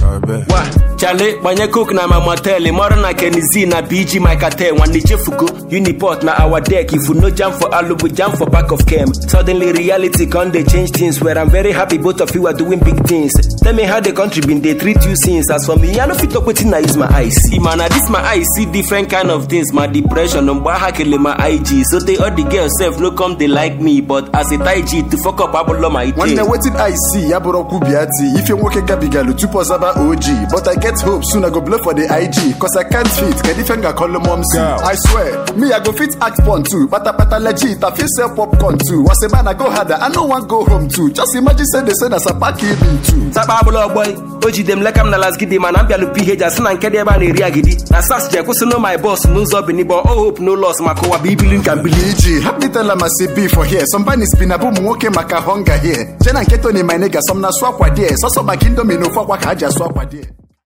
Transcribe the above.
wa chale gbanye coke na ma motel mọrọ na kenizi na bg my cartel nwanne chefugo uniport na our deck if you no jam for alubu jam for back of kem suddenly reality come dey change things where i'm very happy both of you are doing big things tell me how the country been dey treat you since as for me i no fit talk wetin i use my eyes see man na this my eyes see different kind of things my depression mgbe aha kele my ig so they all the girls sef no come dey like me but as a tai g to fuck up abụlọ my nwanne ite wetin i see ya bụrụ okwu bịa ti ife nwoke gabigalu tupu ọzaba og but i get hope soon i go blow for the ig cause i can't fit kedu ife m ga-akọlụ mom si i swear me i go fit act pon too patapata legit i fit sell popcorn too was a man i go harder i no wan go home too just imagine say they say na sapaki bin too takpa abụla ọgbọị o jide m leka m na lasgidi mana m bịalụ ph asị na nke dị ebe a na-eri agidi na sas ji ekwụsịnụ my boss n'ụzọ binibo o hope no loss maka ụwa bụ ibili nka mbili eg help me tell am i say be for here some banis bi na bụ ụmụ nwoke maka hunger here jena nke tony my nigga some na asụ akwa there sọsọ maka indomi na ofu akwa ka ha ji asụ akwa there